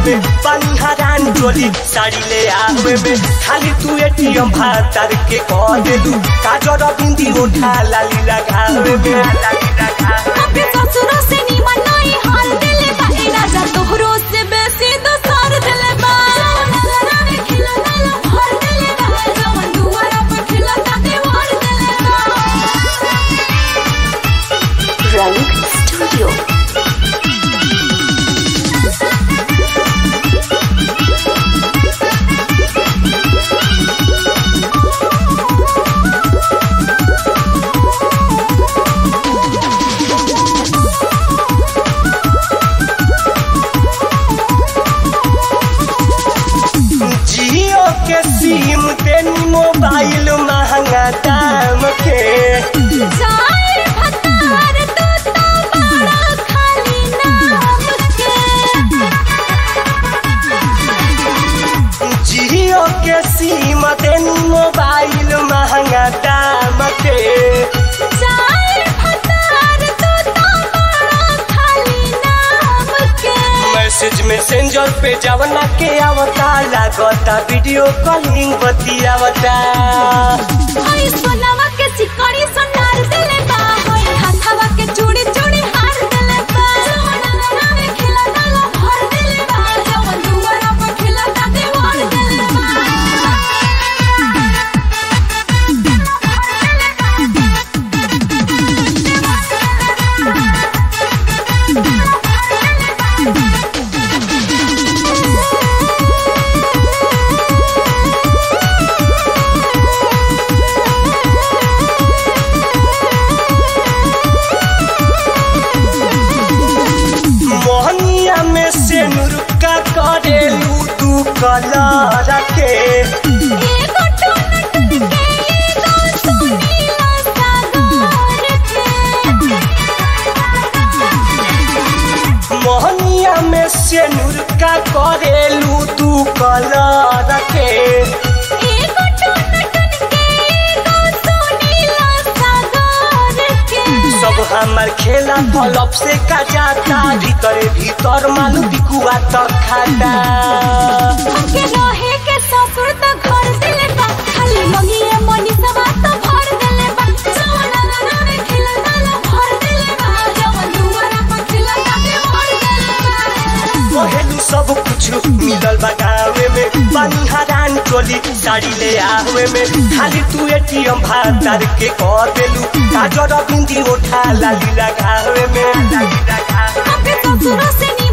में पानी हरान चोली साड़ी ले आवे में खाली तू एटीएम भातर के कह देलू काजर बिंदी उठा लाली लगावे में लाली लगावे अपने ससुरों से निमन नहीं हाल दिले बा ए राजा तोहरो से बेसी दोसर दिले बा नजरा में खिला दिले भर दिले बा जवन दुआरा पर खिला ता दीवार दिले बा रंग स्टूडियो जियो के सिम तेनी मोबाइल महंगा दाम के जाए भतार तू तो बड़ा खाली नाम के जियो के सिम तेनी मोबाइल महंगा दाम के जाए भतार तू तो बड़ा खाली नाम के मैसेज मैसेंजर पे जवना के आवता लागता वीडियो कॉलिंग बतियावता हई सोनावा के चिकनी सोनार दिले बा हई हाथावा के चूड़ी चूड़ी हार दिले बा सोना में खिला डाला भर दिले बा जवन दुआरा पर खिला ता दीवार दिले बा मोहनिया में से नुरुका करेलू तू कलर के एगो टोन टन के एगो सुनीला सागर के मोहनिया में से नुरुका करेलू तू कलर के एगो टोन टन के एगो सुनीला सागर के सब हमार खेला तलब से का जाता भीतर भीतर मालू बिकुआ तक खाता हमके रहे के ससुर त घर दिले बा खाली मंगिए मनी सवा त भर दिले बा सोना ना में खिला डाला भर दिले बा जवन दुआरा पर खिला ता भर दिले बा कहेलू सब कुछ मिलल बा गावे में पानी हरान टोली साड़ी ले आवे में खाली तू एटीएम भातार के कह देलू काजर बिंदी उठा लाली लगावे में लाली लगावे अपने ससुर से